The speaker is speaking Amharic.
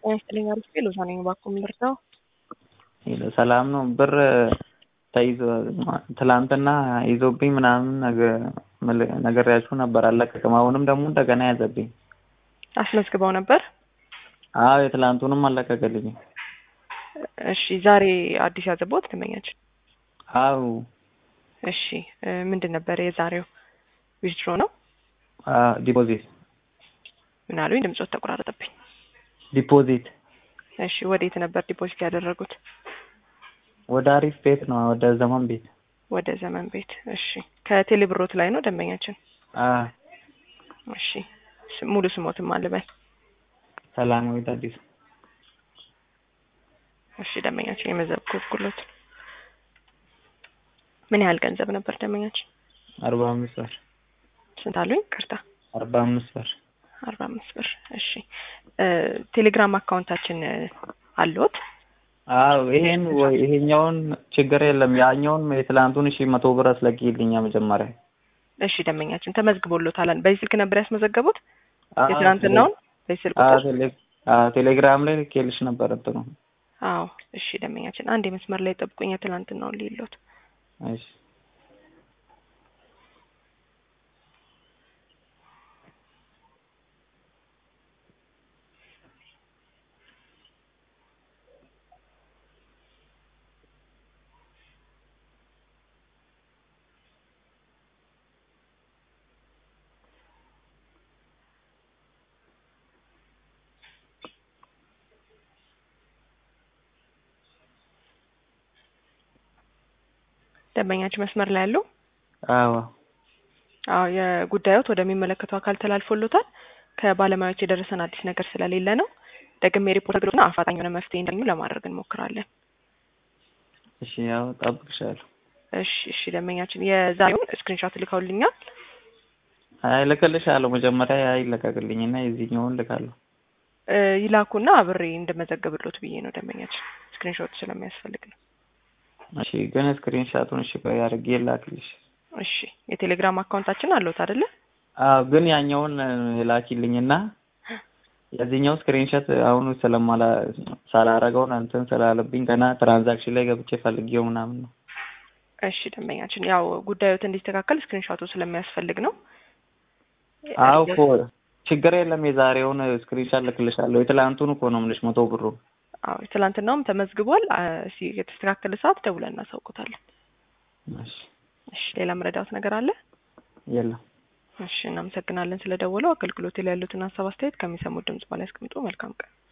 ጤና ይስጥልኝ አሪፍ ሎዛ ነኝ። እባክዎ ምን ልርዳው? ሄሎ ሰላም ነው። ብር ተይዞ ትላንትና ይዞብኝ ምናምን ነግሬያችሁ ነበር አልለቀቅም። አሁንም ደግሞ እንደገና ያዘብኝ። አስመዝግበው ነበር? አዎ የትላንቱንም አልለቀቀልኝም። እሺ ዛሬ አዲስ ያዘቦት ደንበኛችን? አዎ እሺ ምንድን ነበር የዛሬው? ዊዝድሮ ነው? ዲፖዚት ምን አሉኝ? ድምጾት ተቆራረጠብኝ። ዲፖዚት እሺ ወዴት ነበር ዲፖዚት ያደረጉት? ወደ አሪፍ ቤት ነው፣ ወደ ዘመን ቤት። ወደ ዘመን ቤት። እሺ ከቴሌ ብሮት ላይ ነው ደንበኛችን? አዎ እሺ ሙሉ ስሞትም አልበል። ሰላማዊት አዲስ። እሺ ደንበኛችን የመዘገብኩሎት ምን ያህል ገንዘብ ነበር ደንበኛችን? አርባ አምስት ብር። ስንት አሉኝ? ቅርታ አርባ አምስት ብር። አርባ አምስት ብር። እሺ ቴሌግራም አካውንታችን አለዎት? አዎ ይሄን ወይ ይሄኛውን ችግር የለም ያኛውን የትላንቱን እሺ መቶ ብር አስለቅይልኛ መጀመሪያ። እሺ ደንበኛችን ተመዝግቦሎታል። በዚህ ስልክ ነበር ያስመዘገቡት? የትናንትናውን በዚህ ስልክ ቁጥር? ቴሌግራም ላይ ልኬልሽ ነበር እንትኑ። አዎ እሺ ደንበኛችን አንድ የመስመር ላይ ጠብቁኝ። የትናንትናውን ሊሎት እሺ ደንበኛችን መስመር ላይ ያሉ? አዎ አዎ የጉዳዮት ወደሚመለከተው አካል ተላልፎሎታል። ከባለሙያዎች የደረሰን አዲስ ነገር ስለሌለ ነው። ደግሜ ሪፖርት ግሩና አፋጣኝ የሆነ መፍትሄ እንዳገኙ ለማድረግ እንሞክራለን። እሺ ያው ጠብቅሻለሁ። እሺ እሺ ደንበኛችን የዛሬውን ስክሪንሾት ልከውልኛል። አይ ልክልሻለሁ። መጀመሪያ ይለቀቅልኝና የዚህኛውን ልካለሁ። ይላኩና አብሬ እንደመዘገብሎት ብዬ ነው ደንበኛችን ስክሪንሾት ስለሚያስፈልግ ነው። እሺ ግን ስክሪንሻቱን እሺ ቆይ አድርጌ ላክልሽ። እሺ የቴሌግራም አካውንታችን አለዎት አይደለ? አዎ ግን ያኛውን ላኪልኝና የዚህኛው ስክሪንሾት አሁን ስለማላ ሳላረገው እንትን ስላለብኝ ገና ትራንዛክሽን ላይ ገብቼ ፈልጌው ምናምን ነው። እሺ ደንበኛችን ያው ጉዳዮት እንዲስተካከል ስክሪንሾቱ ስለሚያስፈልግ ነው። አዎ እኮ ችግር የለም። የዛሬውን ስክሪንሾት ልክልሻለሁ። የትላንቱን እኮ ነው የምልሽ መቶ ብሩ አዎ ትላንትናውም ተመዝግቧል። እሺ የተስተካከለ ሰዓት ደውለን እናሳውቁታለን። እሺ እሺ ሌላ መረዳት ነገር አለ? የለም። እሺ እናመሰግናለን ስለደወለው። አገልግሎት ላይ ያሉትን ሀሳብ አስተያየት ከሚሰሙት ድምጽ በላይ ያስቀምጡ። መልካም ቀን